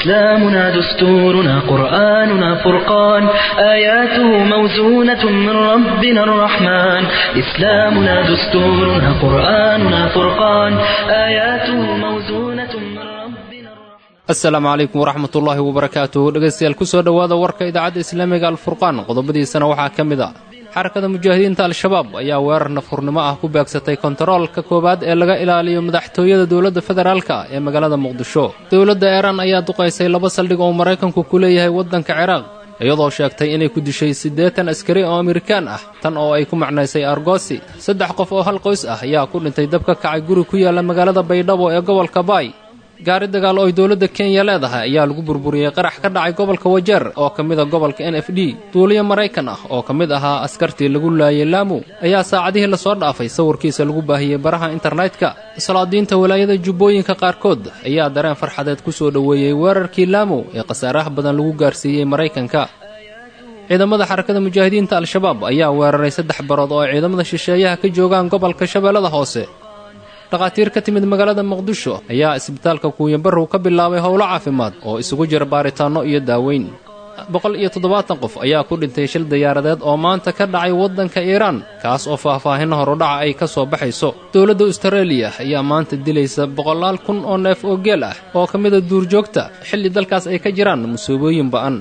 إسلامنا دستورنا قرآننا فرقان آياته موزونة من ربنا الرحمن إسلامنا دستورنا قرآننا فرقان آياته موزونة من ربنا الرحمن asalaamu calaykum waraxmat ullaahi wabarakaatuh dhegaystayaal ku soo dhowaada warka idaacadda islaamiga alfurqaan qodobadiisana waxaa ka mid a xarakada mujaahidiinta al-shabaab ayaa weerar nafurnimo ah ku beegsatay kontaroolka koowaad ee laga ilaaliyo madaxtooyada dowladda federaalka ee magaalada muqdisho dowladda eeraan ayaa duqaysay laba saldhig oo maraykanku ku leeyahay waddanka ciraaq iyadoo sheegtay inay ku dishay siddeetan askari oo amerikaan ah tan oo ay ku macnaysay argosi saddex qof oo hal qoys ah ayaa ku dhintay dab ka kacay guri ku yaalla magaalada baydhabo ee gobolka baay gaari dagaal oo ay dowladda kenya leedahay ayaa lagu burburiyey qarax ka dhacay gobolka wajeer oo ka mid a gobolka n f d duuliyo maraykan ah oo ka mid ahaa askartii lagu laayay laamu ayaa saacadihii lasoo dhaafay sawirkiisa lagu baahiyey baraha internetka salaadiinta walaayada jubbooyinka qaarkood ayaa dareen farxadeed ku soo dhoweeyey weerarkii laamu ee khasaaraha badan lagu gaarsiiyey maraykanka ciidamada xarakada mujaahidiinta al-shabaab ayaa weeraray saddex barood oo ay ciidamada shisheeyaha ka joogaan gobolka shabeellada hoose dhakhaatiir ka timid magaalada muqdisho ayaa isbitaalka kuuyanbarrow ka bilaabay howlo caafimaad oo isugu jira baaritaanno iyo daaweyn boqol iyo toddobaatan qof ayaa ku dhintay shil diyaaradeed oo maanta ka dhacay waddanka iiraan kaas oo faahfaahinno horudhaca ay ka soo baxayso dowladda austareeliya ayaa maanta dilaysa boqolaal kun oo neef oo geel ah oo ka mida duurjoogta xilli dalkaas ay ka jiraan musiibooyin ba'an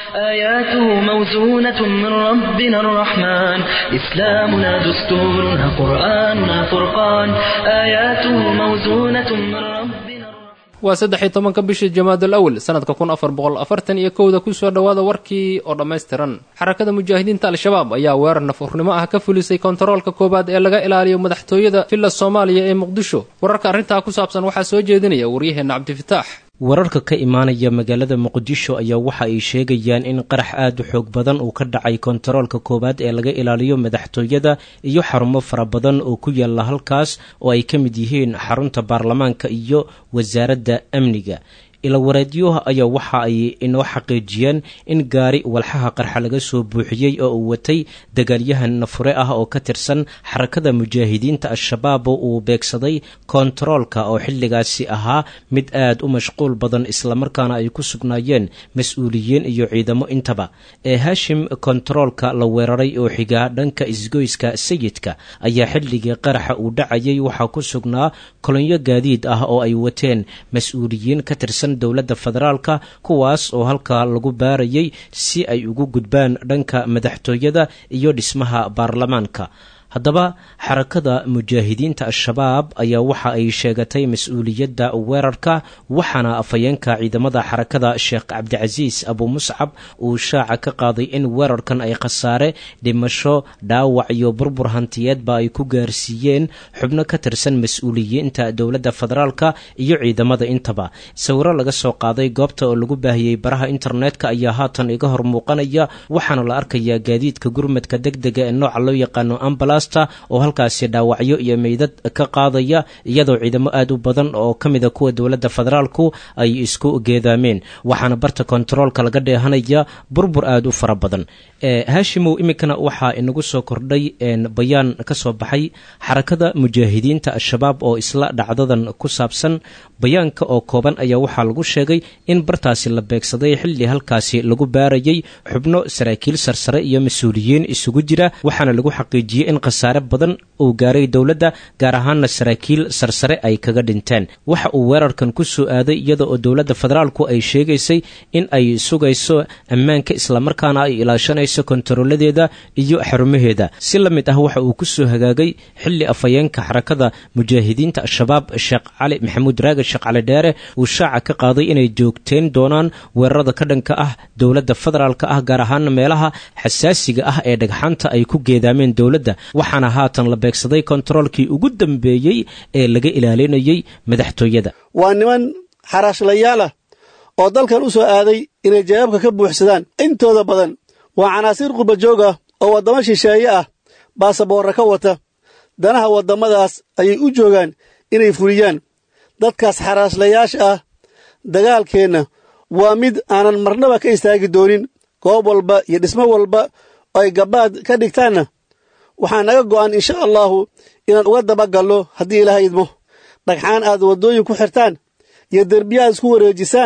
آياته موزونة من ربنا الرحمن إسلامنا دستورنا قرآننا فرقان آياته موزونة من ربنا waa saddex iyo tobanka bisha jamaadul awal sannadka kun afar boqol afartan iyo kowda ku soo dhowaada warkii oo dhammaystiran xarakada mujaahidiinta al-shabaab ayaa weerar nafurnimo ah ka fulisay kontaroolka koowaad ee laga ilaaliyo madaxtooyada villa soomaaliya ee muqdisho wararka arrintaa ku saabsan waxaa soo jeedinaya waryaheenna cabdifitaax wararka ka imaanaya magaalada muqdisho ayaa waxa ay sheegayaan in qarax aad u xoog badan uu ka dhacay kontaroolka koowaad ee laga ilaaliyo madaxtooyada iyo xarumo fara badan oo ku yaalla halkaas oo ay ka mid yihiin xarunta baarlamaanka iyo wasaaradda amniga ilawareedyaha ayaa waxa ay inoo xaqiijiyeen in gaari walxaha qarxa laga soo buuxiyey oo uu watay dagaalyahan nafure ah oo ka tirsan xarakada mujaahidiinta al-shabaab oo uu beegsaday kontaroolka oo xilligaasi ahaa mid aad u mashquul badan islamarkaana ay ku sugnaayeen mas-uuliyiin iyo ciidamo intaba ee haashim kontaroolka la weeraray oo xigaa dhanka isgoyska sayidka ayaa xilligii qaraxa uu dhacayay waxaa ku sugnaa kolonyo gaadiid ah oo ay wateen mas-uuliyiin ka tirsan dowladda federaalka kuwaas oo halkaa lagu baarayay si ay ugu gudbaan dhanka madaxtooyada iyo dhismaha baarlamaanka haddaba xarakada mujaahidiinta al-shabaab ayaa waxa ay sheegatay mas-uuliyadda weerarka waxaana afhayeenka ciidamada xarakada sheekh cabdicasiis abu muscab uu shaaca ka qaaday in weerarkan ay khasaare dhimasho dhaawac iyo burbur hantiyeedba ay ku gaarsiiyeen xubno ka tirsan mas-uuliyiinta dowladda federaalka iyo ciidamada intaba sawiro laga soo qaaday goobta oo lagu baahiyey baraha internetka ayaa haatan iga hor muuqanaya waxaana la arkayaa gaadiidka gurmadka deg dega ee nooca loo yaqaano ambala oo halkaasi dhaawacyo iyo meydad ka qaadaya iyadoo ciidamo aad u badan oo ka mida kuwa dowladda federaalku ay isku geedaameen waxaana barta kontaroolka laga dheehanaya burbur aad u fara badan haashimow iminkana waxaa inagu soo kordhay bayaan ka soo baxay xarakada mujaahidiinta al-shabaab oo isla dhacdadan ku saabsan bayaanka oo kooban ayaa waxaa lagu sheegay in bartaasi la beegsaday xilli halkaasi lagu baarayay xubno saraakiil sarsare iyo mas-uuliyiin isugu jira waxaana lagu xaqiijiyey in khasaare badan uu gaaray dowladda gaar ahaanna saraakiil sarsare ay kaga dhinteen waxa uu weerarkan ku soo aaday iyada oo dowladda federaalku ay sheegaysay in ay sugayso ammaanka islamarkaana ay ilaashanayso kontarooladeeda iyo xarumaheeda si la mid ah waxa uu ku soo hagaagay xilli afhayeenka xarakada mujaahidiinta al-shabaab sheekh cali maxamuud raage sheekh cali dheere uu shaaca ka qaaday inay joogteen doonaan weerarada ka dhanka ah dowladda federaalka ah gaar ahaana meelaha xasaasiga ah ee dhagxaanta ay ku geedaameen dowladda waxaana haatan la beegsaday kontaroolkii ugu dambeeyey ee laga ilaalinayay madaxtooyada waa niman xaraashlayaal ah oo dalkan u soo aaday inay jawaabka ka buuxsadaan intooda badan waa canaasiir qurbajoog ah oo waddamo shisheeye ah baasaboorra ka wata danaha waddamadaas ayay u joogaan inay fuliyaan dadkaas xaraaslayaasha ah dagaalkeenna waa mid aanan marnaba ka istaagi doonin goob walba iyo dhismo walba oo ay gabbaad ka dhigtaanna waxaa naga go'an insha allaahu inaan uga dabagallo haddii ilaahay idmo dhagxaan aad waddooyin ku xirtaan iyo derbiya aad isku wareejisaan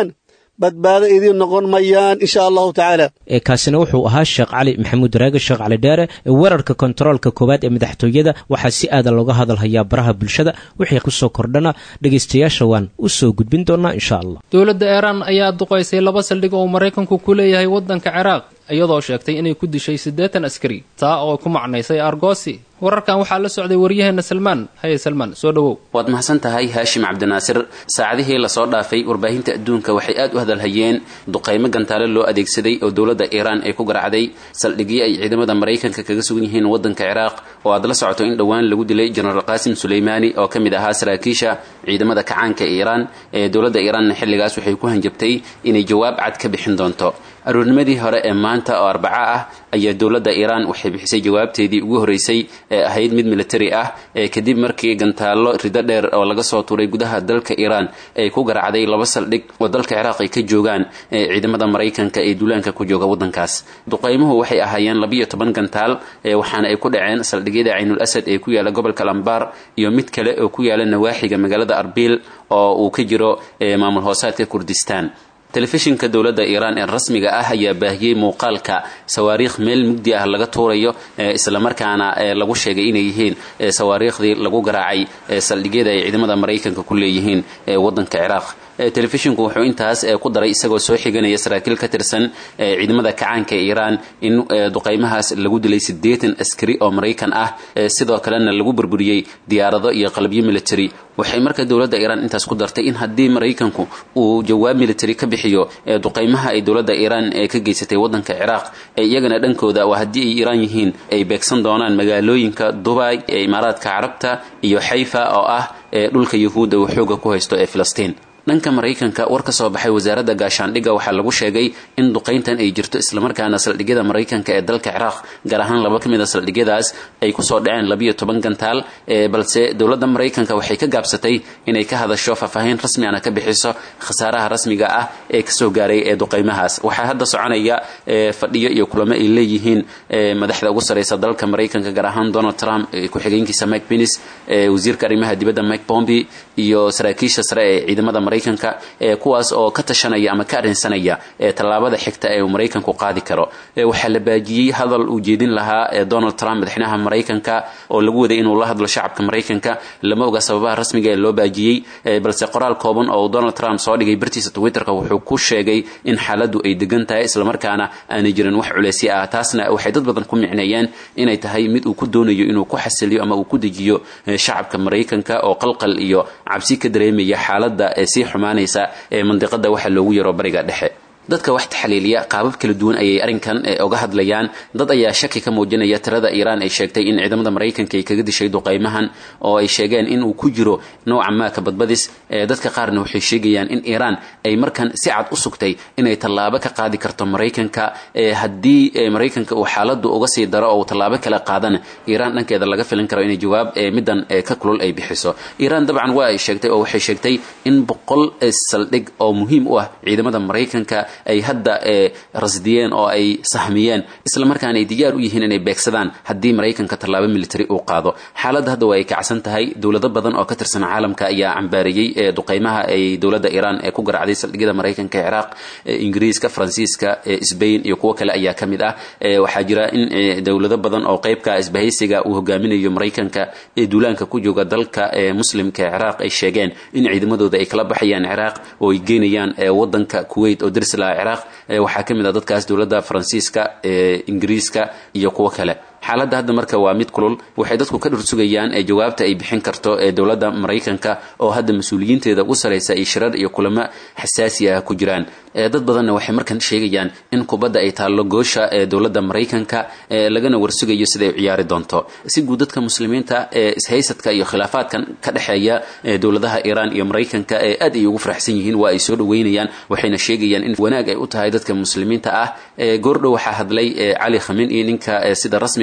badbaado idiin noqon mayaan insha allahu tacaala kaasina wuxuu ahaa sheekh cali maxamuud raage sheekh cali dheere weerarka kontaroolka koowaad ee madaxtooyada waxaa si aada looga hadalhayaa baraha bulshada wixii kusoo kordhana dhegaystayaasha waan u soo gudbin doonaa insha allah dowladda iiraan ayaa duqaysay laba saldhig oo maraykanku ku leeyahay waddanka ciraaq iyadoo sheegtay inay ku dishay siddeetan askari taa oo ku macnaysay argoosi wararkan waxaa la socday waryaheena salmaan haye salmaan soo dhowow waad mahadsan tahay haashim cabdinaasir saacadihii lasoo dhaafay warbaahinta adduunka waxay aad u hadalhayeen duqaymo gantaale loo adeegsaday oo dowladda iiraan ay ku garacday saldhigyo ay ciidamada maraykanka kaga sugan yihiin waddanka ciraaq oo aad la socoto in dhowaan lagu dilay jenaraal qaasim suleymaani oo ka mid ahaa saraakiisha ciidamada kacaanka iiraan ee dowladda iiraanna xilligaas waxay ku hanjabtay inay jawaab cad ka bixin doonto aroornimadii hore ee maanta oo arbaco ah ayaa dowladda iiraan waxay bixisay jawaabteedii ugu horreysay ee ahayd mid militari ah ee kadib markii gantaallo rido dheer oo laga soo tuuray gudaha dalka iiraan ay ku garacday laba saldhig oo dalka ciraaq ay ka joogaan ee ciidamada maraykanka ee duulaanka ku jooga waddankaas duqaymuhu waxay ahaayeen labiyo toban gantaal ee waxaana ay ku dhaceen saldhigyada caynul asad ee ku yaala gobolka lambaar iyo mid kale oo ku yaala nawaaxiga magaalada arbil oo uu ka jiro maamul hoosaadka kurdistaan telefishinka dowladda iiraan ee rasmiga ah ayaa baahiyey muuqaalka sawaariikh meel mugdi ah laga tuurayo islamarkaana lagu sheegay inay yihiin sawaariikhdii lagu garaacay saldhigyada ay ciidamada maraykanka ku leeyihiin waddanka ciraaq telefishinku wuxuu intaas ku daray isagoo soo xiganaya saraakiil ka tirsan ciidamada kacaanka ee iiraan in duqaymahaas lagu dilay siddeetan askari oo maraykan ah sidoo kalena lagu burburiyey diyaarado iyo qalabyo military waxay marka dowladda iiraan intaas ku dartay in haddii maraykanku uu jawaab military ka bixiyo duqaymaha ay dowladda iiraan ka geysatay waddanka ciraaq iyagana dhankooda waa haddii ay iiraan yihiin ay beegsan doonaan magaalooyinka dubay ee imaaraadka carabta iyo xayfa oo ah dhulka yuhuudda uu xooga ku haysto ee filistiin dhanka maraykanka war ka soo baxay wasaaradda gaashaandhigga waxaa lagu sheegay in duqayntan ay jirto islamarkaana saldhigyada maraykanka ee dalka ciraaq gaar ahaan laba ka mid a saldhigyadaas ay kusoo dhaceen labiyo toban gantaal balse dowladda maraykanka waxay ka gaabsatay inay ka hadasho faahfaahin rasmi ana ka bixiso khasaaraha rasmiga ah ee kasoo gaaray ee duqaymahaas waxaa hadda soconaya fadhiyo iyo kulamo ay leeyihiin madaxda ugu sareysa dalka maraykanka gaar ahaan donald trump ku-xigeenkiisa mike penis wasiirka arrimaha dibadda mike bomby iyo saraakiisha sare ee ciidamada maraykanka kuwaas oo ka tashanaya ama ka arrinsanaya tallaabada xigta ee uu maraykanku qaadi karo waxaa la baajiyey hadal uu jeedin lahaa donald trump madaxweynaha maraykanka oo lagu waday inuu la hadlo shacabka maraykanka lama oga sababaha rasmiga ee loo baajiyey balse qoraal kooban oo donald trump soo dhigay bartiisa twitterka wuxuu ku sheegay in xaaladdu ay degan tahay islamarkaana aanay jirin wax culeysyo ah taasna waxay dad badan ku micneeyeen inay tahay mid uu ku doonayo inuu ku xasiliyo ama uu ku dejiyo shacabka maraykanka oo qalqal iyo cabsi ka dareemaya xaaladda sii xumaanaysa ee mandiqada waxa loogu yaro bariga dhexe dadka wax taxliiliya qaabab kala duwan ayay arrinkan oga hadlayaan dad ayaa shaki ka muujinaya tirada iiraan ay sheegtay in ciidamada maraykanka ay kaga dishay duqaymahan oo ay sheegeen inuu ku jiro nooca maaka badbadis dadka qaarna waxay sheegayaan in iiraan ay markan si cad u sugtay inay tallaabo ka qaadi karto maraykanka haddii maraykanka uu xaaladdu uga sii daro oo uu tallaabo kala qaadana iiraan dhankeeda laga filin karo inay jawaab middan ka kulul ay bixiso iiraan dabcan waa ay sheegtay oo waxay sheegtay in boqol saldhig oo muhiim u ah ciidamada maraykanka ay hadda rasdiyeen oo ay sahmiyeen islamarkaana ay diyaar u yihiin inay beegsadaan haddii maraykanka tallaabo military uu qaado xaaladda hadda waa ay kacsan tahay dowlado badan oo ka tirsan caalamka ayaa cambaariyey duqaymaha ay dowladda iiraan ee ku garacday saldhigyada maraykanka ee ciraaq ingiriiska faransiiska sbain iyo kuwo kale ayaa ka mid ah waxaa jira in dowlado badan oo qeybka isbahaysiga uu hogaaminayo maraykanka ee duulaanka ku jooga dalka muslimka ee ciraaq ay sheegeen in ciidamadooda ay kala baxayaan ciraaq oo ay geynayaan wadanka kuwait oo daris ciraaq waxaa ka mid ah dadkaas dowladda faransiiska ingiriiska iyo kuwo kale xaaladda hadda marka waa mid kulul waxay dadku ka dhursugayaan ee jawaabta ay bixin karto ee dowladda maraykanka oo hadda mas-uuliyiinteeda ugu saraysa ay shirar iyo kulamo xasaasi ah ku jiraan dad badanna waxay markan sheegayaan in kubadda ay taallo goosha ee dowladda maraykanka lagana warsugayo siday u ciyaari doonto si guud dadka muslimiinta ee ishaysadka iyo khilaafaadkan ka dhexeeya dowladaha iiraan iyo maraykanka ee aad ay ugu faraxsan yihiin waa ay soo dhaweynayaan waxayna sheegayaan in wanaag ay u tahay dadka muslimiinta ah goordhow waxaa hadlay cali khamin iyo ninka sida rasmiga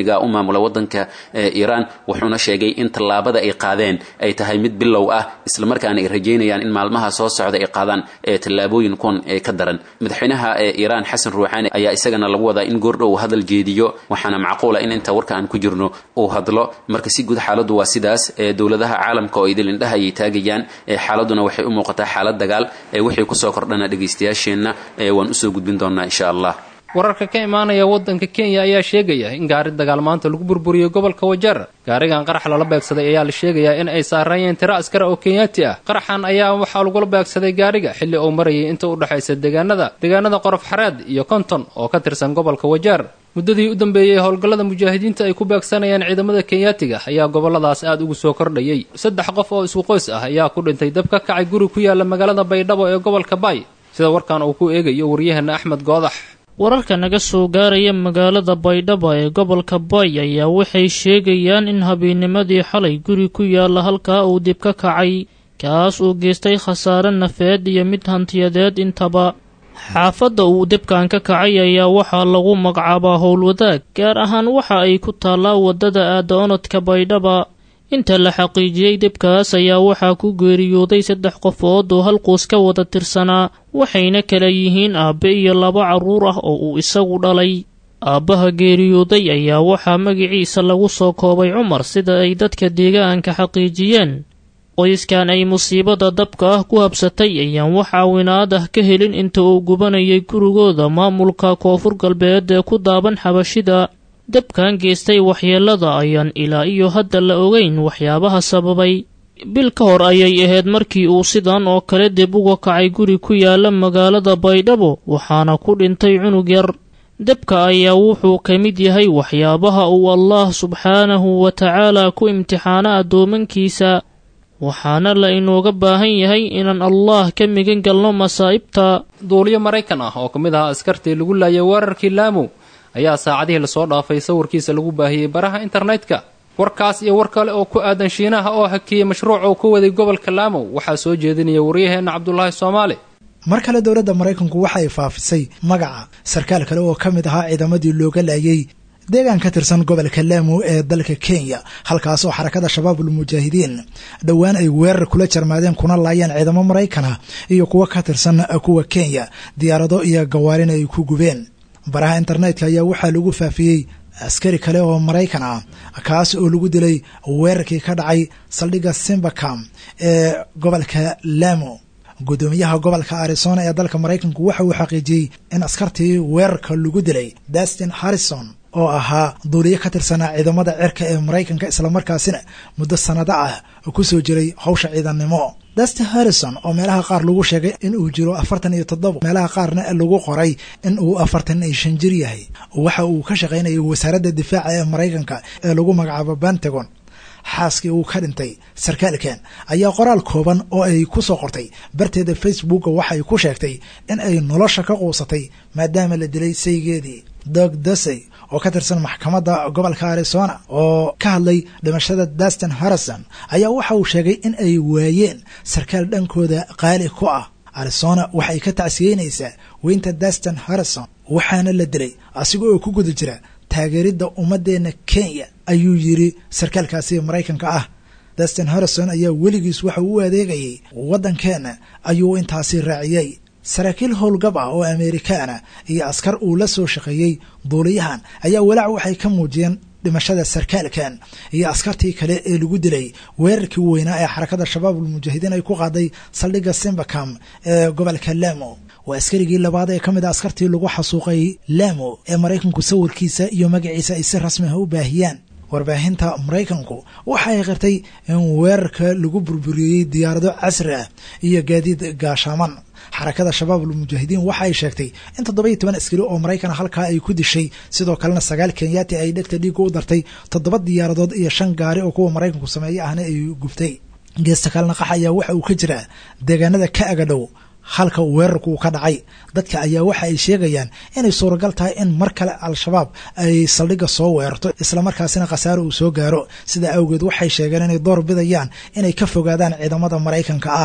islaamiga u maamula wadanka iiraan wuxuuna sheegay in tallaabada ay qaadeen ay tahay mid bilow ah islamarkaana ay rajeynayaan in maalmaha soo socda ay qaadaan tallaabooyin kuwan ka daran madaxweynaha iiraan xasan ruuxaani ayaa isagana lagu wadaa in goordhow hadal jeediyo waxaana macquula in inta warka aan ku jirno uu hadlo marka si guud xaaladdu waa sidaas dowladaha caalamka oo idil indhaha ayay taagayaan xaaladuna waxay u muuqataa xaalad dagaal wixii kusoo kordhana dhegaystayaasheenna waan usoo gudbin doonaa insha allah wararka ka imaanaya waddanka kenya ayaa sheegaya in gaari dagaal maanta lagu burburiyey gobolka wajeer gaarigan qarax lala beegsaday ayaa la sheegayaa in ay saarayeen tiro askar oo kenyaati ah qaraxan ayaa waxaa lagula beegsaday gaariga xilli uu marayay inta u dhexaysa deegaanada deegaanada qorof xareed iyo konton oo ka tirsan gobolka wajeer muddadii u dambeeyey howlgallada mujaahidiinta ay ku beegsanayaan ciidamada kenyaatiga ayaa gobolladaas aad ugu soo kordhayay saddex qof oo isku qoys ah ayaa ku dhintay dab ka kacay guri ku yaala magaalada baydhabo ee gobolka baay sida warkan uu ku eegayo waryaheena axmed goodax wararka naga soo gaaraya magaalada baydhabo ee gobolka bay ayaa waxay sheegayaan in habeenimadii xalay guri ku yaala halkaa uu dib ka kacay kaas uu geystay khasaare nafeed iyo mid hantiyadeed intaba xaafadda uu debkan ka kacay ayaa waxaa lagu magacaabaa howlwadaag gaar ahaan waxa ay ku taallaa waddada aada-onodka baydhaba inta la xaqiijiyey debkaas ayaa waxaa ku geeriyooday saddex qofood oo halquus ka wada tirsanaa waxayna kala yihiin aabbe iyo laba carruur ah oo uu isagu dhalay aabbaha geeriyooday ayaa waxaa magiciisa lagu soo koobay cumar sida ay dadka deegaanka xaqiijiyeen qoyskan ay musiibada dabka ah ku habsatay ayaan wax caawinaad ah ka helin inta uu gubanayay gurigooda maamulka koonfur galbeed ee ku daaban xabashida dabkan geystay waxyeelada ayaan ilaa iyo hadda la ogeyn waxyaabaha sababay bil ka hor ayay ahayd markii uu sidan oo kale dib uga kacay guri ku yaala magaalada baydhabo waxaana ku dhintay cunug yar dabka ayaa wuxuu ka mid yahay waxyaabaha uu allaah subxaanahu wa tacaala ku imtixaano addoomankiisa waxaana la inooga baahan yahay inaan allaah ka migan galno masaa'ibta duuliyo maraykan ah oo ka mid ahaa askartii lagu laayay weerarkii laamow ayaa saacadihii lasoo dhaafay sawirkiisa lagu baahiyey baraha internetka warkaas iyo war kale oo ku aadan shiinaha oo hakiyey mashruuc uu ka waday gobolka laamow waxaa soo jeedinaya waryaheenna cabdulaahi soomaali mar kale dowladda maraykanku waxa ay faafisay magaca sarkaal kale oo ka mid ahaa ciidamadii looga laayay deegaan ka tirsan gobolka laamo ee dalka kenya halkaas oo xarakada shabaabul mujaahidiin dhowaan ay weerar kula jarmaadeen kuna laayeen ciidamo maraykana iyo kuwo ka tirsan kuwa kenya diyaarado iyo gawaarina ay ku gubeen baraha internetka ayaa waxaa lagu faafiyey askari kale oo maraykan ah kaas oo lagu dilay weerarkii ka dhacay saldhigga simbacam ee gobolka lamo guddoomiyaha gobolka arizona ee dalka maraykanku waxa uu xaqiijiyey in askartii weerarka lagu dilay dastin harrison oo ahaa duuliye ka tirsanaa ciidamada cirka ee maraykanka islamarkaasina muddo sanado ah ku soo jiray howsha ciidannimo dastin harrison oo meelaha qaar lagu sheegay in uu jiro afartan iyo toddoba meelaha qaarna lagu qoray in uu afartan iyo shan jir yahay waxa uu ka shaqaynayay wasaaradda difaaca ee maraykanka ee lagu magacaabo pentagon xaaskii uu ka dhintay sarkaalkan ayaa qoraal kooban oo ay ku soo qortay barteeda facebooka waxay ku sheegtay in ay nolosha ka quusatay maadaama la dilay saygeedii dog dasey oo ka tirsan maxkamadda gobolka arizona oo ka hadlay dhimashada dastin harrison ayaa waxa uu sheegay in ay waayeen sarkaal dhankooda qaali ku ah arizona waxay ka tacsiyeynaysaa weynta dastin harrison waxaana la dilay asiga oo ku guda jira taageeridda ummaddeena kenya ayuu yidhi sarkaalkaasi maraykanka ah dastin harrison ayaa weligiis waxa uu u adeegayay waddankeenna ayuu intaasi raaciyey saraakiil howlgab ah oo amerikaana iyo askar uu la soo shaqeeyey duuliyahan ayaa walaac waxay ka muujiyeen dhimashada sarkaalkan iyo askartii kale ee lagu dilay weerarkii weynaa ee xarakada shabaabul mujaahidiin ay ku qaaday saldhigga simbacam ee gobolka lamo waa askarigii labaad ee ka mid a askartii lagu xasuuqay lamo ee maraykanku sawirkiisa iyo magaciisa ay si rasmi ah u baahiyaan warbaahinta maraykanku waxa ay qirtay in weerarka lagu burburiyey diyaarado casri ah iyo gaadiid gaashaaman xarakada shabaabul mujaahidiin waxa ay sheegtay in toddoba iyo toban askari oo maraykan halkaa ay ku dishay sidoo kalena sagaal kenyaati ay dhegta dhiigga u dartay toddoba diyaaradood iyo shan gaari oo kuwa maraykanku sameeye ahna ay gubtay geesta kalena qax ayaa waxa uu ka jiraa deegaanada ka agadhow halka weerarku uu ka dhacay dadka ayaa waxa ay sheegayaan inay suuragal tahay in mar kale al-shabaab ay saldhigga soo weerarto islamarkaasina khasaaro uu soo gaaro sidaa awgeed waxay sheegeen inay door bidayaan inay ka fogaadaan ciidamada maraykanka ah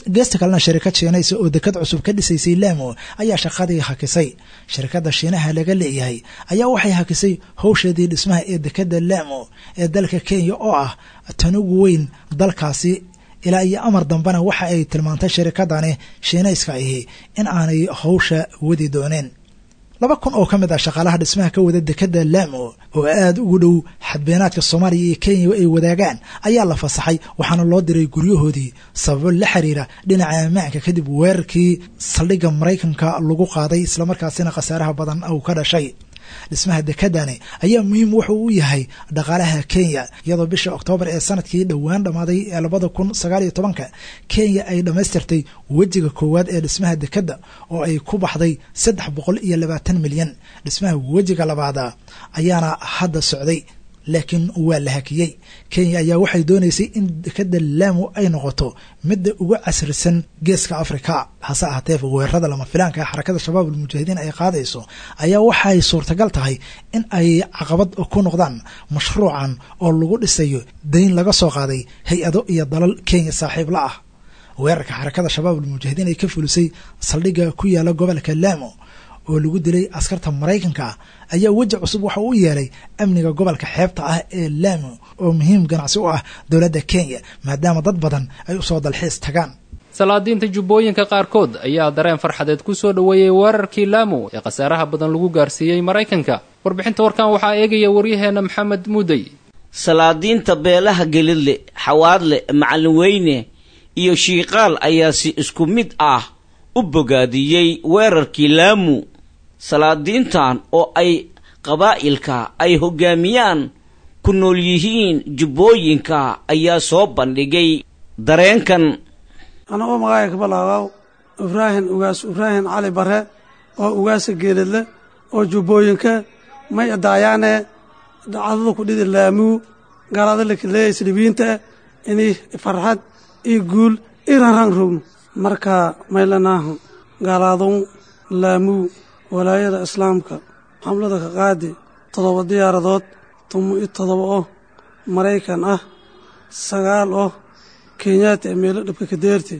geesta kalena shirikad shiinaysa oo dekad cusub ka dhisaysay laamo ayaa shaqadii hakisay shirikadda shiinaha laga leeyahay ayaa waxay hakisay howsheedii dhismaha ee dekadda laamo ee dalka kenya oo ah tan ugu weyn dalkaasi ilaa iyo amar dambena waxa ay tilmaantay shirikadani shiinayska ahi in aanay howsha wadi dooneen laba kun oo ka mid ah shaqaalaha dhismaha ka wada dekadda laamo oo aada ugu dhow xadbeenaadka soomaaliya iyo kenya ay wadaagaan ayaa la fasaxay waxaana loo diray guryahoodii sababo la xiriira dhinaca ammaanka kadib weerarkii saldhigga maraykanka lagu qaaday islamarkaasina khasaaraha badan uu ka dhashay dhismaha dekadani ayaa muhiim wuxuu u yahay dhaqaalaha kenya iyadoo bisha oktoobar ee sanadkii dhowaan dhammaaday ee labada kun sagaal iyo tobanka kenya ay dhammaystirtay wejiga koowaad ee dhismaha dekadda oo ay ku baxday saddex boqol iyo labaatan milyan dhismaha wejiga labaada ayaana hadda socday laakiin waa la hakiyey kenya ayaa waxay doonaysay in dekadda laamo ay noqoto midda ugu casrisan geeska afrika hase ahaatee weerarada lama filaanka ah xarakada shabaab almujaahidiin ay qaadayso ayaa waxay suurtagal tahay in ay caqabad ku noqdaan mashruucan oo lagu dhisayo dayn laga soo qaaday hay-ado iyo dalal kenya saaxiib la ah weerarka xarakada shabaab almujaahidiin ay ka fulisay saldhigga ku yaala gobolka laamo oo lagu dilay askarta maraykanka ayaa weji cusub waxa u yeelay amniga gobolka xeebta ah ee laamo oo muhiim ganacsi u ah dowladda kenya maadaama dad badan ay usoo dalxiis tagaan salaadiinta jubbooyinka qaarkood ayaa dareen farxadeed ku soo dhoweeyey weerarkii laamo ee khasaaraha badan lagu gaarsiiyey maraykanka warbixinta warkan waxaa eegaya waryaheenna maxamed muudey salaadiinta beelaha gelidle xawaadle macallin weyne iyo shiiqaal ayaa si isku mid ah u bogaadiyey weerarkii laamu salaadiintan oo ay qabaa'ilka ay hoggaamiyaan ku nool yihiin jubbooyinka ayaa soo bandhigay dareenkan anagoo magaaga ka balaabaw ibraahin ugaas ibraahin cali bare oo ugaasa geeladle oo jubbooyinka may adaayaane dhacdada ku dhidi laamuu gaalada leeya slibiinta ini farxad io guul i ranran rogno marka maylanaahu gaalaadun laamuu walaayada islaamka xamlada ka qaadi toddoba diyaaradood tumo i toddoba oo maraykan ah sagaal oo kenyaati ee meelo dhibka ka deerti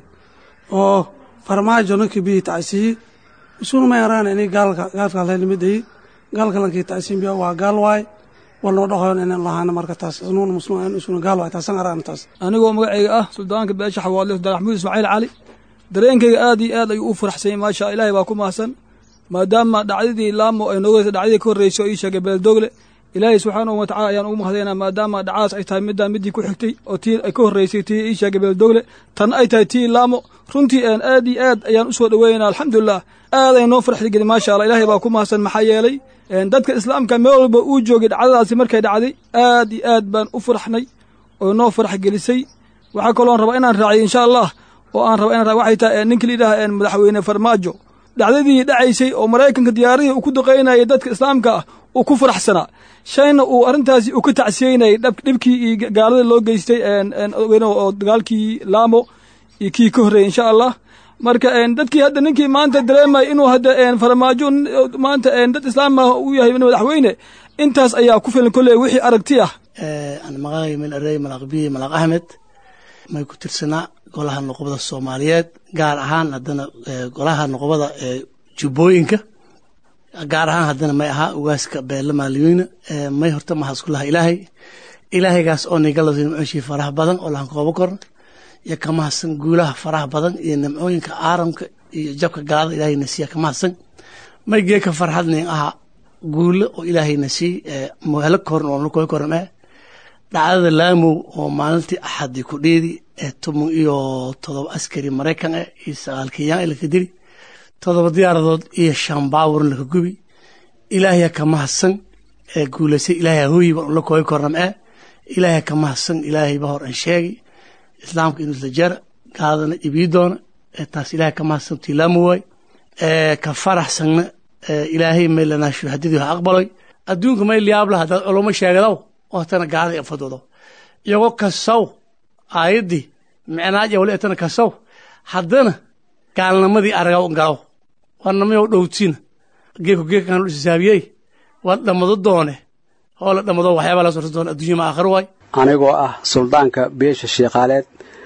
oo farmaajo nankii bihi tacsiyi isuna may araan ini gaalka gaalka halhelimadayi gaalka lankii tacsiyin biya waa gaal waay walnoo dhahoon inaan lahaana marka taas isnuuna muslim isuna gaal waay taasan araan taas anigoo magacayga ah suldaanka beesha xawaadle sultaan axmuud ismaaciil cali dareenkayga aad iyo aad ayuu u faraxsanyay maasha ilaahay baa ku mahadsan maadaama dhacdadii laamo ay nooga dhacdadii ka horreysay oo ii sheegay beeldogle ilaahay subxaanahu wa tacala ayaan ugu mahadaynaa maadaama dhacadaas ay tahay middaa middii ku xigtay oo tii ay ka horreysay tii ii sheegay beeldogle tan ay tahay tii laamo runtii aan aad iyo aad ayaan u soo dhoweynaa alxamdulilah aad ay noo farxdi gelin maasha allah ilaahay baa ku mahadsan maxaa yeelay dadka islaamka meel walba uu joogay dhacdadaasi markay dhacday aad iyo aad baan u faraxnay oo noo farax gelisay waxaa kaloon rabaa inaan raaciyo insha allah oo aan raba inaan waxay tahay ninka layidhaha madaxweyne farmaajo dhacdadii dhacaysay oo maraykanka diyaaradii uu ku duqaynayay dadka islaamka ah uu ku faraxsanaa shayna uu arrintaasi uu ka tacsiyeynayay dhibkii iyo gaalada loo geystay oo dagaalkii laamo iyo kii ka horreeyey insha allah marka dadkii hadda ninkii maanta dareemaya inuu hadda farmaajo maanta dad islaam ah uu yahay madaxweyne intaas ayaa ku filan kolley wixii aragti ah aan maqaagay meel arey malaqbiye malaq axmed may ku tirsanaa golaha noqobada soomaaliyeed gaar ahaan haddana golaha noqobada ee jubbooyinka gaar ahaan haddana may ahaa ugaaska beelle maaliyeyne may horta maxaa isku laha ilaahay ilaahaygaas oo nigalada nimcooshii faraha badan oo lahan koobo korn iyo ka mahadsan guulaha faraha badan iyo nimcooyinka aaramka iyo jabka gaalada ilaahay nasiiya ka mahadsan may geeka farxadnin aha guulo oo ilaahay nasiiy mohelo korn oo nakooy korn eh dhacdada laamow oo maalintii axadii ku dhiidi ee toban iyo todoba askari maraykan ah iyo sagaal kenyaan ee laka dili todoba diyaaradood iyo shan baawurn laka gubi ilaahaya ka mahadsan ee guulaysay ilaahay hooyiba la kooy kornam ee ilaahaya ka mahadsan ilaahayba hor aan sheegi islaamka inuu isla jara gaaladana ibii doona ee taas ilaahay ka mahadsan tii laamow waay ee ka faraxsanna ilaahay may lanaa shuhadadii ha aqbaloy adduunka may liyaabla haddaad culamo sheegadaw oo tana gaalada fadoodo iyagoo kasaw aayaddii micnaaja wali tana kasaw haddana gaalnimadii aragaw galaw warnamayow dhowtiina geeku geekan lu isaabiyey waa dhammado doone oo la dhammado waxyaabaa la sorta doona adduunya ma aakhir waay anigoo ah suldaanka beesha sheekhaaleed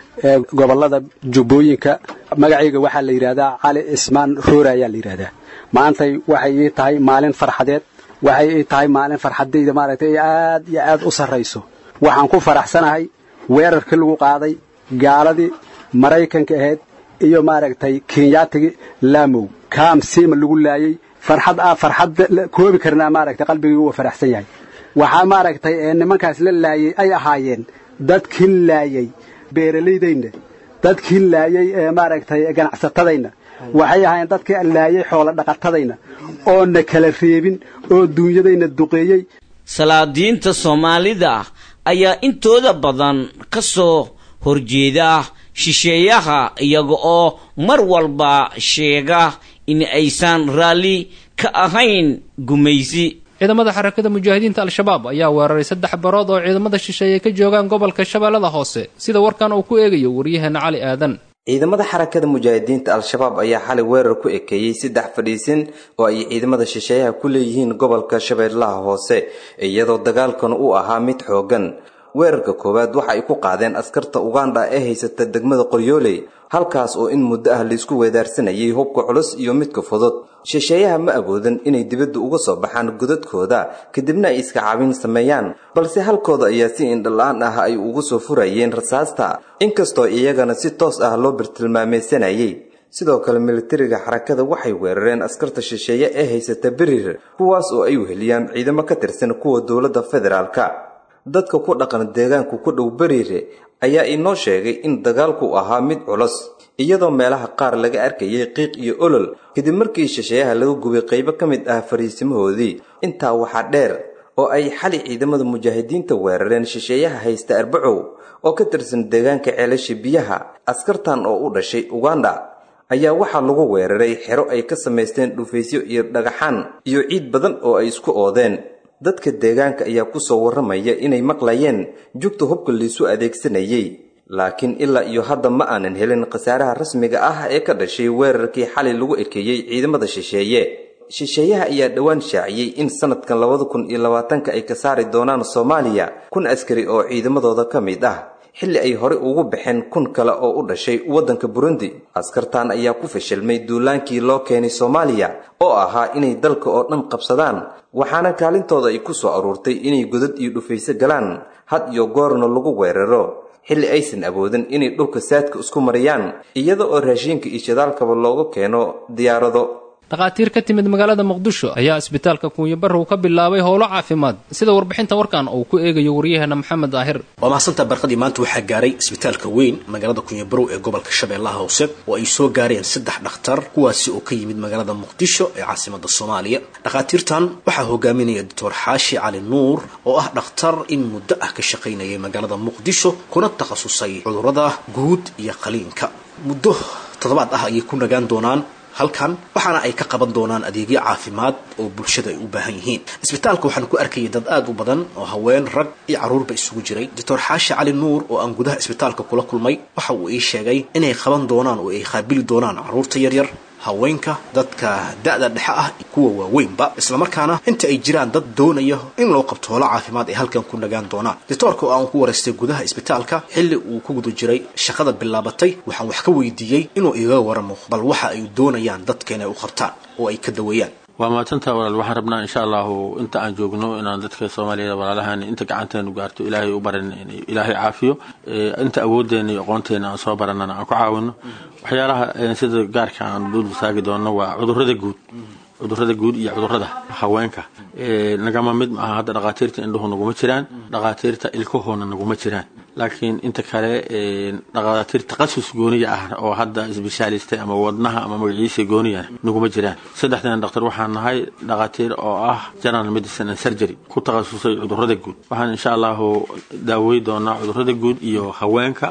ee gobollada jubbooyinka magacayga waxaa la yidhahdaa cali ismaan roore ayaa la yidhahdaa maantay waxay ii tahay maalin farxadeed waxay ii tahay maalin farxadayda maaragtay aad iyo aad u sarrayso waxaan ku faraxsanahay weerarkii lagu qaaday gaaladii maraykanka ahayd iyo maaragtay kenyaatigii laamow kaam siima lagu laayey farxad ah farxad koobi karnaa maaragtay qalbigii uu faraxsan yahay waxaa maaragtay nimankaas la laayey ay ahaayeen dadkii laayey beeralaydayna dadkii laayey ee maaragtay ganacsatadayna waxay ahaayeen dadkii laayey xoolo dhaqatadayna oona kala reebin oo duunyadayna duqeeyey salaadiinta soomaalida ayaa intooda badan ka soo horjeeda shisheeyaha iyaga oo mar walba sheega in aysan raalli ka ahayn gumaysi ciidamada xarakada mujaahidiinta al-shabaab ayaa weeraray saddex barood oo ciidamada shisheeye ka joogaan gobolka shabeellada hoose sida warkan uu ku eegayo waryaheena cali aadan ciidamada xarakada mujaahidiinta al-shabaab ayaa xalay weerar ku ekeeyey saddex fadhiisin oo ay ciidamada shisheeyaha ku leeyihiin gobolka shabeellaha hoose iyadoo dagaalkan uu ahaa mid xooggan weerarka koowaad waxa ay ku qaadeen askarta uganda ee haysata degmada qoryooley halkaas oo in muddo ah laisku weedaarsanayay hubka culus iyo midka fudud shisheeyaha ma awoodan inay dibadda uga soo baxaan godadkooda kadibna ay iska caabin sameeyaan balse halkooda ayaa si indhala-aan ah ay ugu soo furayeen rasaasta inkastoo iyagana si toos ah loo birtilmaamaysanayay sidoo kale militariga xarakada waxay weerareen askarta shisheeye ee haysata berir kuwaas oo ay weheliyaan ciidamo ka tirsan kuwa dowladda federaalka dadka ku dhaqan deegaanku ku dhow beriire ayaa inoo sheegay in dagaalku ahaa mid culus iyadoo meelaha qaar laga arkayay qiiq iyo olol kadib markii shisheeyaha laga gubay qaybo ka mid ah fariisimahoodii intaa waxaa dheer oo ay xali ciidamada mujaahidiinta weerareen shisheeyaha haysta arbacow oo ka tirsan deegaanka ceelasha biyaha askartan oo u dhashay uganda ayaa waxaa lagu weeraray xero ay ka samaysteen dhufaysyo iyo dhagaxaan iyo ciid badan oo ay isku oodeen dadka deegaanka ayaa ku soo warramaya inay maqlayeen jugta hubka liisu adeegsanayay laakiin ilaa iyo hadda ma aanan helin khasaaraha rasmiga ah ee ka dhashay weerarkii xalay lagu ekeeyey ciidamada shisheeye shisheeyaha ayaa dhowaan shaaciyey in sanadkan labada kun iyo labaatanka ay ka saari doonaan soomaaliya kun askari oo ciidamadooda ka mid ah xilli ay horey ugu baxeen kun kale oo u dhashay waddanka burundi askartan ayaa ku fashilmay duulaankii loo keenay soomaaliya oo ahaa inay dalka oo dhan qabsadaan waxaana kaalintooda ay ku soo aruurtay inay godad iyo dhufayso galaan had iyo goorna lagu weeraro xilli aysan awoodin inay dhulka saadka isku mariyaan iyada oo raashiinka iyo shidaalkaba looga keeno diyaarado dhakhaatiir ka timid magaalada muqdisho ayaa isbitaalka kuunyabarrow ka bilaabay howlo caafimaad sida warbixinta warkan uu ku eegayo waryaheena maxamed daahir waa mahadsantaa barqadii maanta waxaa gaaray isbitaalka weyn magaalada kunyabarow ee gobolka shabeellaha hoose oo ay soo gaareen saddex dhakhtar kuwaasi oo ka yimid magaalada muqdisho ee caasimada soomaaliya dhakhaatiirtan waxaa hogaaminaya doctor xaashi cali nuur oo ah dhakhtar in muddo ah ka shaqaynayay magaalada muqdisho kuna takhasusay cudurrada guud iyo qaliinka muddo toddobaad ah ayay ku nagaan doonaan halkan waxaana ay ka qaban doonaan adeegyo caafimaad oo bulshada ay u baahan yihiin isbitaalka waxaan ku arkayay dad aad u badan oo haween rag iyo carruurba isugu jiray doctor xaashi cali nuur oo aan gudaha isbitaalka kula kulmay waxa uu ii sheegay inay qaban doonaan oo ay qaabili doonaan carruurta yaryar haweenka dadka da-da dhexe ah kuwa waaweynba islamarkaana inta ay jiraan dad doonaya in loo qabto holo caafimaad ay halkan ku nagaan doonaan doctoorka oo aan ku waraystay gudaha isbitaalka xilli uu ku guda jiray shaqada bilaabatay waxaan wax ka weydiiyey inuu iga waramo bal waxa ay doonayaan dadka inay u qabtaan oo ay ka daweeyaan waa mahadsantaa walaal waxaan rabnaa insha allahu inta aan joogno inaan dadka soomaaliyada walaalahan inta gacanteenu gaarto ilaahay u baran ilaahay caafiyo inta awooddeena iyo aqoonteena aan soo baranana aan ku caawino waxyaalaha sida gaarka aan dul taagi doonno waa cudurrada guud cudurrada guud iyo cudurrada haweenka nagama mid maaha hadda dhakhaatiirta indhuhu naguma jiraan dhakhaatiirta ilkahoona naguma jiraan laakiin inta kale dhakhaatiir takhasus gooniya ah oo hadda isbeshaalistay ama wadnaha ama magaciisa gooniya naguma jiraan saddexdan dhakhtar waxaan nahay dhakhaatiir oo ah general medicine and surgery ku takhasusay cudurrada guud waxaan insha allahu daawey doonaa cudurrada guud iyo haweenka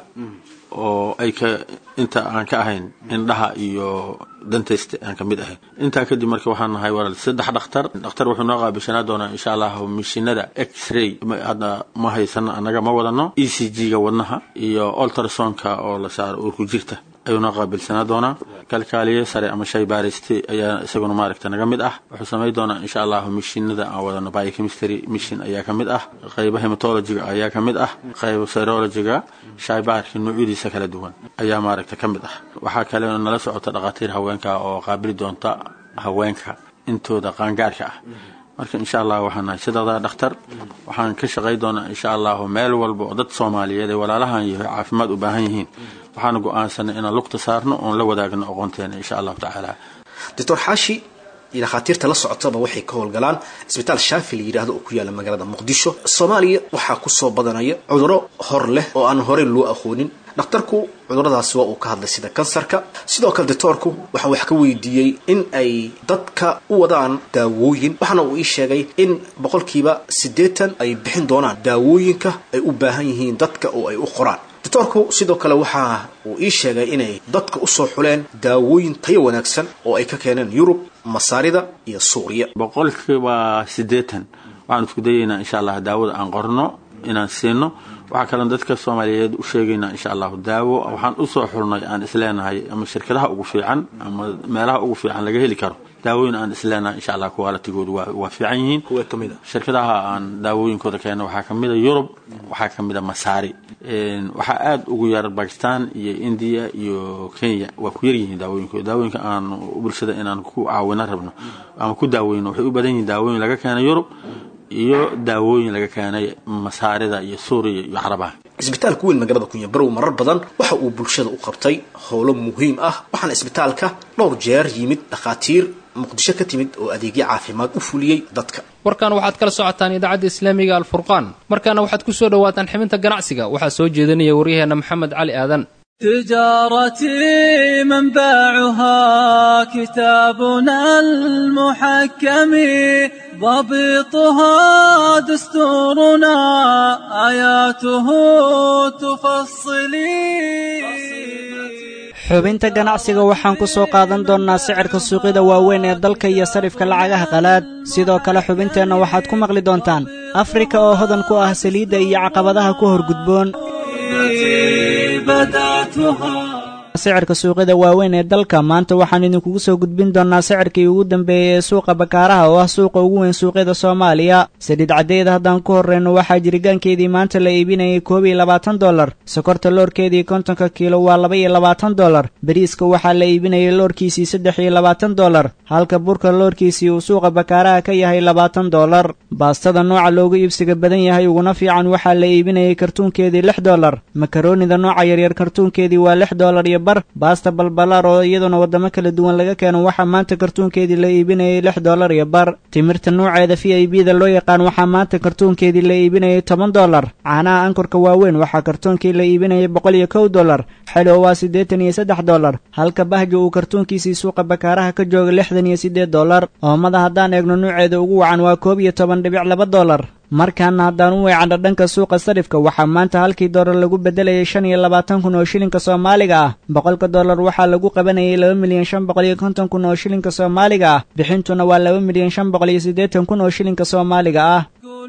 oo ay ka inta aan ka ahayn indhaha iyo dantaysta aan ka mid ahayn intaa kadib marka waxaan nahay walaal saddex dhakhtar dhakhtar wuxuu noo qaabishanaa doonaa insha allahu mishinada x-ray hadda ma haysano annaga ma wadano e c g-ga wadnaha iyo ultrasonka oo la saaro uurku jirta ayuuna qaabilsanaa doonaa kalkaaliye sare ama shay baariste ayaa isaguna maaragta naga mid ah wuxuu samayn doonaa insha allahu mishinada aan wadano biochemistry mission ayaa ka mid ah qayba hematologiga ayaa ka mid ah qayba serologiga shaybaarka noocyadiisa kala duwan ayaa maaragta ka mid ah waxaa kale nala socota dhakhaatiir haweenka oo qaabili doonta haweenka intooda qaangaarka ah marka insha allah waxaan nahay sidadaa dhakhtar waxaan ka shaqay doonaa insha allahu meel walba oo dad soomaaliyeed ee walaalahan iyo caafimaad u baahan yihiin waxaana go-aansanay inaan lugta saarno oon la wadaagno aqoonteena insha allahu tacaala doctor xaashi iyo dhakhaatiirta la socotaba waxay ka howlgalaan isbitaal shaafi la yidhaahdo oo ku yaala magaalada muqdisho soomaaliya waxaa ku soo badanaya cuduro hor leh oo aan horey loo aqoonin dhakhtarku cuduradaasi waa uu ka hadlay sida kansarka sidoo kale doctoorku waxaa wax ka weydiiyey in ay dadka u wadaan daawooyin waxaana uu ii sheegay in boqolkiiba siddeetan ay bixin doonaan daawooyinka ay u baahan yihiin dadka oo ay u qoraan doctoorku sidoo kale waxa uu ii sheegay inay dadka usoo xuleen daawooyin tayo wanaagsan oo ay ka keeneen yurub masaarida iyo suuriya boqolkiiba siddeetan waxaan isku dayaynaa insha allah daawada aan qorno inaan siino waxaa kaloon dadka soomaaliyeed u sheegaynaa insha allahu daawo waxaan usoo xulnay aan isleenahay ama shirkadaha ugu fiican ama meelaha ugu fiican laga heli karo daawooyin aan isleenahay insha allah qualitigoodu waa waa fiican yihiin kuwa kamid a shirkadaha aan daawooyinkooda keeno waxaa kamid a yurub waxaa kamid a masaari waxaa aada ugu yar bakistan iyo indiya iyo kenya waa ku yaryihiin daawooyinkooda daawooyinka aan bulshada inaan ku caawino rabno ama ku daaweyno waxay u badan yihiin daawooyin laga keena yurub iyo daawooyin laga keenay masaarida iyo suuriya iyo carabaha isbitaalka weyn magaalada kunyabarow marar badan waxa uu bulshada u qabtay howlo muhiim ah waxaana isbitaalka dhowr jeer yimid dhakhaatiir muqdisho ka timid oo adeegyo caafimaad u fuliyey dadka warkan waxaad kala socotaan idaacadda islaamiga alfurqaan markaana waxaad ku soo dhowaataan xibinta ganacsiga waxaa soo jeedinaya waryaheena maxamed cali aadan تجارتي منبعها كتابنا المحكم ضبطها دستورنا آياته تفصلي xubinta ganacsiga waxaan ku soo qaadan doonnaa sicirka suuqyada waaweyn ee dalka iyo sarifka lacagaha qalaad sidoo kale xubinteenna waxaad ku maqli doontaan afrika oo hodan ku ah saliidda iyo caqabadaha ku horgudboon sicirka suuqyada waaweyn ee dalka maanta waxaan idinkugu soo gudbin doonnaa sicirkii ugu dambeeyey ee suuqa bakaaraha oo ah suuqa ugu weyn suuqyada soomaaliya saliid caddeeda haddaan ku horreyno waxaa jirigaankeedii maanta la iibinayay koob iyo labaatan dollar sokorta loorkeedii kontonka kiilo waa laba iyo labaatan dollar bariiska waxaa la iibinayay loorkiisii saddex iyo labaatan dollar halka burka loorkiisii uu suuqa bakaaraha ka yahay labaatan dollar baastada nooca loogu iibsiga badan yahay uguna fiican waxaa la iibinayay kartuunkeedii lix dollar makaroonida nooca yaryar kartuunkeedii waa lix dollar iyo baasta balbalaar oo iyaduna waddamo kala duwan laga keeno waxaa maanta kartuunkeedii la iibinayay lix dollar iyo bar timirta nuuceeda v i b da loo yaqaan waxaa maanta kartuunkeedii la iibinayay toban dollar caanaha ankorka waaweyn waxaa kartuunkii la iibinayay boqol iyo kow dollar xelo waa siddeetan iyo saddex dollar halka bahjo uu kartuunkiisii suuqa bakaaraha ka jooga lixdan iyo siddeed dollar oomada haddaan eegno nuuceeda ugu wacan waa koob iyo toban dhibic laba dollar markaana haddaan u weecanno dhanka suuqa sarifka waxaa maanta halkii dollar lagu beddelayay shan iyo labaatan kun oo shilinka soomaaliga ah boqolka dollar waxaa lagu qabanayay laba milyan shan boqol iyo konton kun oo shilinka soomaaliga ah bixintuna waa laba milyan shan boqol iyo siddeetan kun oo shilinka soomaaliga ah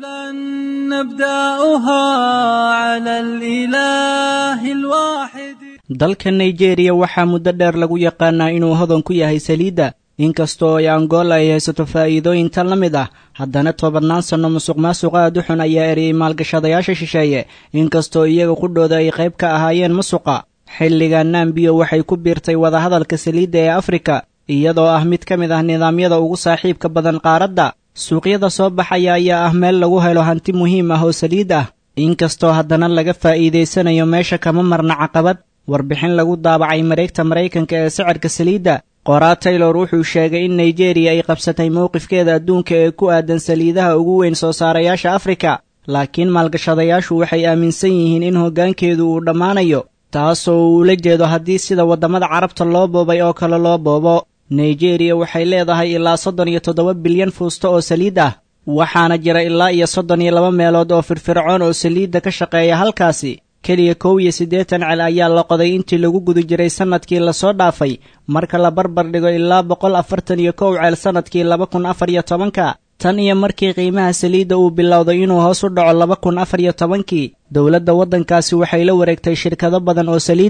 dalka nigeriya waxaa muddo dheer lagu yaqaanaa inuu hodan ku yahay saliidda inkastoo ay angola ay haysato faa'iidooyintan la mid ah haddana toobannaan sanno musuq maasuq aad u xun ayaa eriyey maalgashadayaasha shisheeye inkastoo iyaga qudhooda ay qayb ka ahaayeen musuqa xilligan nambiyo waxay ku biirtay wadahadalka saliidda ee afrika iyadoo ah mid ka mid ah nidaamyada ugu saaxiibka badan qaaradda suuqyada soo baxaya ayaa ah meel lagu helo hanti muhiim ah oo saliid ah inkastoo haddana laga faa'iidaysanayo meesha kama marna caqabad warbixin lagu daabacay mareegta maraykanka ee sicirka saliidda qoraa taylor wuxuu sheegay in nigeriya ay qabsatay mowqifkeeda adduunka ee ku aadan saliidaha ugu weyn soo saarayaasha afrika laakiin maalgashadayaashu waxay aaminsan yihiin in hoggaankeedu uu dhammaanayo taasoo uu ula jeedo haddii sida waddamada carabta loo boobay oo kale loo boobo nigeriya waxay leedahay ilaa soddon iyo toddoba bilyan fuusto oo saliid ah waxaana jira ilaa iyo soddon iyo laba meelood oo firfircoon oo saliidda ka shaqeeya halkaasi keliya kow iyo siddeetan cel ayaa la qoday intii lagu guda jiray sannadkii lasoo dhaafay marka la barbar dhigo ilaa boqol afartan iyo kow ceel sannadkii laba kun afar iyo tobanka tan iyo markii qiimaha saliidda uu bilowday inuu hoos u dhaco laba kun afar iyo tobankii dowladda waddankaasi waxay la wareegtay shirkado badan oo saliid ah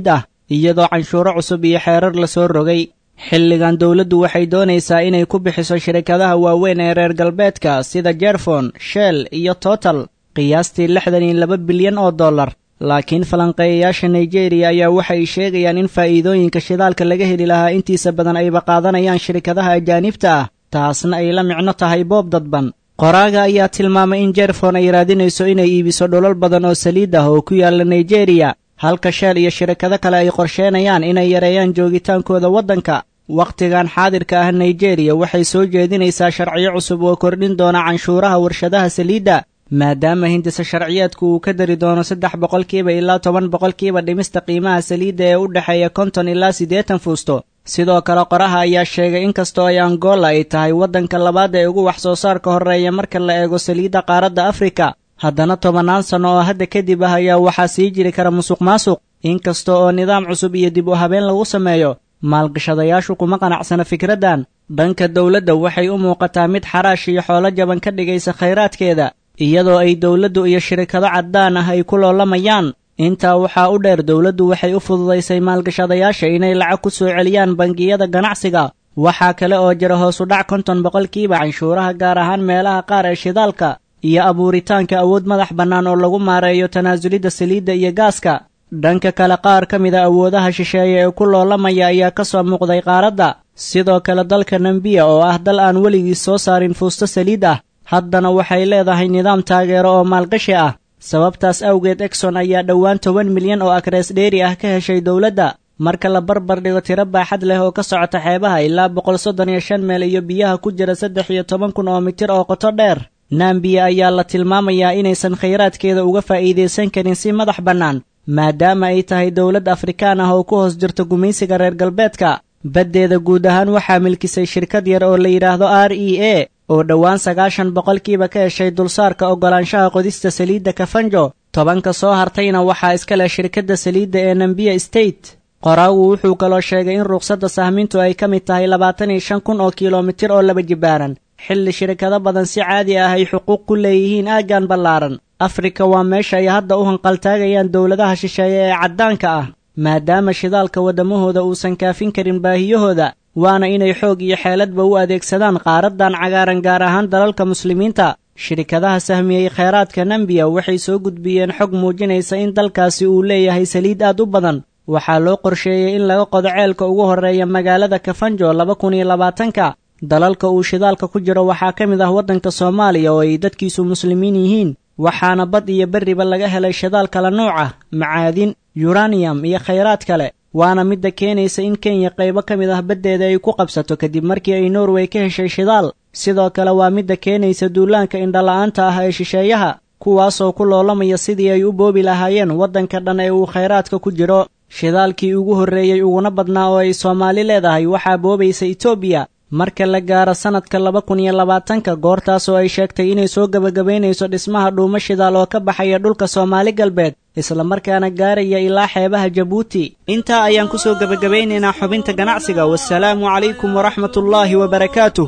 iyadoo canshuuro cusub iyo xeerar lasoo rogay xilligan dowladdu waxay doonaysaa inay ku bixiso shirkadaha waaweyn ee reer galbeedka sida jerfon shell iyo total qiyaastii lixdan iyo laba bilyan oo dollar laakiin falanqeeyayaasha nigeriya ayaa waxay sheegayaan in faa'iidooyinka shidaalka laga heli lahaa intiisa badan ayba qaadanayaan shirkadaha ajaanibta ah taasna ay la micno tahay boob dadban qoraaga ayaa tilmaamay in jerfon ay raadinayso inay iibiso dholol badan oo saliid ah oo ku yaalla nigeriya halka sheel iyo shirkado kale ay qorsheenayaan inay yareeyaan joogitaankooda waddanka wakhtigan xaadirka ah nigeriya waxay soo jeedinaysaa sharciyo cusub oo kordhin doona canshuuraha warshadaha saliidda maadaama hindisa sharciyeedku uu ka dari doono saddex boqolkiiba ilaa toban boqolkiiba dhimista qiimaha saliidda ee u dhexeeya konton ilaa siddeetan fuusto sidoo kale qoraha ayaa sheegay in kastoo ay angola ay tahay waddanka labaad ee ugu wax soo saarka horreeya marka la eego saliidda qaaradda afrika haddana tobannaan sanno oo hadda kadib ah ayaa waxaa sii jiri kara musuq maasuq inkasta oo nidaam cusub iyo dib u habeen lagu sameeyo maalgashadayaashu kuma qanacsana fikraddan dhanka dowladda waxay u muuqataa mid xaraash iyo xoolo jaban ka dhigaysa khayraadkeeda iyadoo ay dowladdu iyo shirkado caddaan ah ay ku loolamayaan intaa waxaa u dheer dowladdu waxay u fududaysay maalgashadayaasha inay lacag ku soo celiyaan bangiyada ganacsiga waxaa kale oo jira hoos u dhac konton boqolkiiba canshuuraha gaar ahaan meelaha qaar ee shidaalka iyo abuuritaanka awood madax bannaan oo lagu maareeyo tanaasulidda saliidda iyo gaaska dhanka kale qaar ka mida awoodaha shisheeye ee ku loolamaya ayaa ka soo muuqday qaaradda sidoo kale dalka nambiya oo ah dal aan weligiis soo saarin fuusto saliid ah haddana waxay leedahay nidaam taageero oo maalgashi ah sababtaas awgeed exon ayaa dhowaan toban milyan oo akrees dheeri ah ka heshay dowladda marka la barbar dhigo tiro baaxad leh oo ka socota xeebaha ilaa boqol soddon iyo shan meel iyo biyaha ku jira saddex iyo toban kun oo mitir oo qoto dheer nambiya ayaa la tilmaamayaa inaysan khayraadkeeda uga faa'iidaysan karin si madax bannaan maadaama ay tahay dowlad afrikaan ah oo ku hoos jirto gumaysiga reer galbeedka baddeeda guud ahaan waxaa milkisay shirkad yar oo la yidhaahdo r e a oo dhowaan sagaashan boqolkiiba ka heshay dulsaarka oggolaanshaha qodista saliidda kafanjo tobanka soo hartayna waxaa iska leh shirkadda saliidda ee nambiya state qoraagu wuxuu kaloo sheegay in ruqsadda sahmintu ay ka mid tahay labaatan iyo shan kun oo kilomitir oo laba jibaaran xilli shirkado badan si caadi ah ay xuquuq ku leeyihiin aaggan ballaaran afrika waa meesha ay hadda u hanqaltaagayaan dowladaha shisheeye ee caddaanka ah maadaama shidaalka waddamahooda uusan kaafin karin baahiyahooda waana inay xoog iyo xeeladba u adeegsadaan qaaraddan cagaaran gaar ahaan dalalka muslimiinta shirkadaha sahmiyey kheyraadka nambiya waxay soo gudbiyeen xog muujinaysa in dalkaasi uu leeyahay saliid aad u badan waxaa loo qorsheeyey in laga qodo ceelka ugu horreeya magaalada kafanjo laba kun iyo labaatanka dalalka uu shidaalka ku jiro waxaa ka mid ah waddanka soomaaliya oo ay dadkiisu muslimiin yihiin waxaana bad iyo berriba laga helay shidaal kala nuuc ah macaadin yuraniyam iyo khayraad kale waana midda keenaysa in kenya qaybo ka mid ah baddeeda ay ku qabsato kadib markii ay norway ka heshay shidaal sidoo kale waa midda keenaysa duulaanka indhala'aanta ah ee shisheeyaha kuwaasoo ku loolamaya sidii ay u boobi lahaayeen waddanka dhan ee uu khayraadka ku jiro shidaalkii ugu horreeyey uguna badnaa oo ay soomaali leedahay waxaa boobaysa etoobiya marka la gaaro sannadka laba kun iyo labaatanka goortaasoo ay sheegtay inay soo gebagabaynayso dhismaha dhuumo shidaal oo ka baxaya dhulka soomaali galbeed islamarkaana gaaraya ilaa xeebaha jabuuti intaa ayaan ku soo gebagabaynaynaa xubinta ganacsiga wasalaamu calaykum waraxmatullaahi wabarakaatuh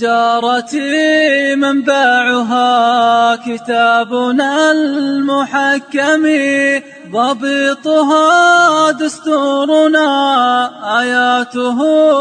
تجارتي منبعها كتابنا المحكم ضبطها دستورنا آياته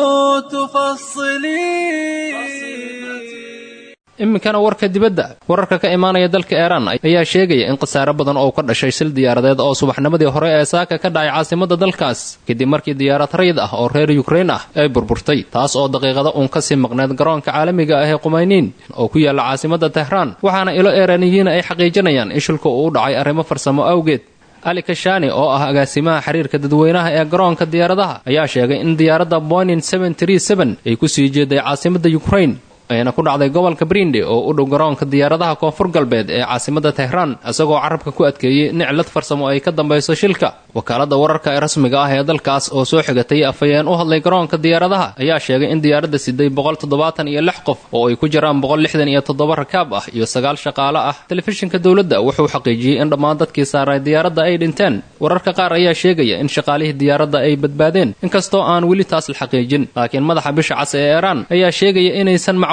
تفصلي iminkana warka dibadda wararka ka imaanaya dalka iiraan ayaa sheegaya in khasaare badan oo ka dhashay sil diyaaradeed oo subaxnimadii hore ee saaka ka dhacay caasimada dalkaas kadib markii diyaarad rayid ah oo reer yukrain ah ay burburtay taas oo daqiiqada uun kasii maqneed garoonka caalamiga ah ee qumayniin oo ku yaalla caasimada tehraan waxaana ilo iiraaniyiin ay xaqiijinayaan in shilku uu dhacay arrimo farsamo awgeed ali kashani oo ah agaasimaha xiriirka dadweynaha ee garoonka diyaaradaha ayaa sheegay in diyaaradda bonin ay ku sii jeeday caasimada yukrain ayna ku dhacday gobolka brinde oo u dhow garoonka diyaaradaha koonfur galbeed ee caasimada tehraan isagoo carabka ku adkeeyey in cilad farsamo ay ka dambayso shilka wakaalada wararka ee rasmiga ah ee dalkaas oo soo xigatay afhayeen u hadlay garoonka diyaaradaha ayaa sheegay in diyaaradda siday boqol toddobaatan iyo lix qof oo ay ku jiraan boqol lixdan iyo toddoba rakaab ah iyo sagaal shaqaale ah telefishinka dowladda wuxuu xaqiijiyey in dhammaan dadkii saaray diyaaradda ay dhinteen wararka qaar ayaa sheegaya in shaqaalihii diyaaradda ay badbaadeen inkastoo aan weli taas la xaqiijin laakiin madaxa bisha cas ee iiraan ayaa sheegaya inaysan macquul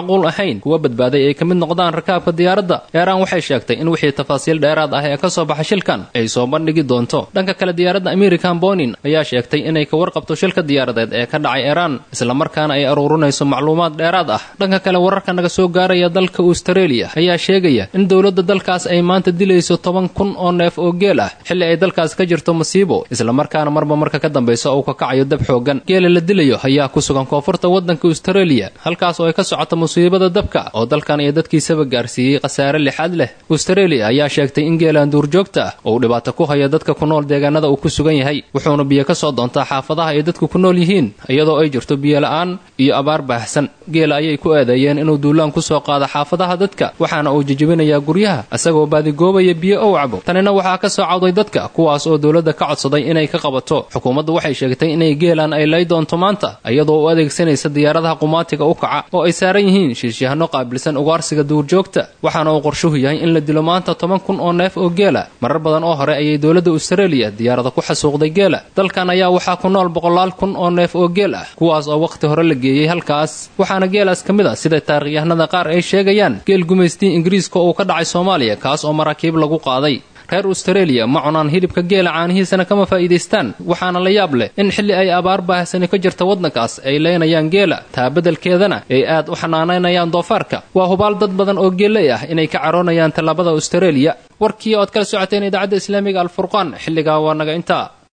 macquul ahayn kuwa badbaaday ay ka mid noqdaan rakaabka diyaaradda eeraan waxay sheegtay in wixii tafaasiil dheeraad ah ee ka soo baxa shilkan ay soo bandhigi doonto dhanka kale diyaaradda american bonin ayaa sheegtay inay ka warqabto shilka diyaaradeed ee ka dhacay eeraan islamarkaana ay aruurinayso macluumaad dheeraad ah dhanka kale wararka naga soo gaaraya dalka australia ayaa sheegaya in dowladda dalkaas ay maanta dilayso toban kun oo neef oo geel ah xilli ay dalkaas ka jirto masiibo islamarkaana marba marka ka dambaysa uu ka kacayo dab xoogan geela la dilayo ayaa ku sugan koonfurta waddanka australia halkaas oo ay ka socoto musiibada dabka oo dalkan iyo dadkiisaba gaarsiiyey khasaare lixaad leh australia ayaa sheegtay in geelaan duurjoogta ah oo uu dhibaato ku hayo dadka ku nool deegaanada uu ku sugan yahay wuxuuna biyo ka soo doontaa xaafadaha ay dadku ku nool yihiin iyadoo ay jirto biyo la-aan iyo abaar baahsan geela ayay ku eedeeyeen inuu duulaan ku soo qaado xaafadaha dadka waxaana uu jejebinayaa guryaha isagoo baadigoobaya biyo ow cabo tanina waxaa ka soo cawday dadka kuwaas oo dowladda ka codsaday inay ka qabato xukuumaddu waxay sheegtay inay geelaan ay lay doonto maanta iyadoo u adeegsanaysa diyaaradaha qumaatiga u kaca oo ay saaran yihiin shiishyahanno qaabilsan ugaarsiga duurjoogta waxaana uu qorshuhu yahay in la dilo maanta toban kun oo neef oo geela marar badan oo hore ayay dowladda australia diyaarada ku xasuuqday geela dalkan ayaa waxaa ku nool boqolaal kun oo neef oo geel ah kuwaas oo wakhti hore la geeyey halkaas waxaana geelaas ka mid ah sida taarikhyahanada qaar ay sheegayaan geel gumaystii ingiriiska oo ka dhacay soomaaliya kaas oo maraakiib lagu qaaday reer australia ma cunaan hilibka geela caanihiisana kama faa'iidaystaan waxaana la yaab leh in xilli ay abaar baahsani ka jirta waddankaas ay leynayaan geela taa beddelkeedana ay aad u xanaanaynayaan doofaarka waa hubaal dad badan oo geeley ah inay ka caroonayaan tallaabada australia warkii ood kala socoteen idaacadda islaamiga alfurqaan xilligaa waa naga intaa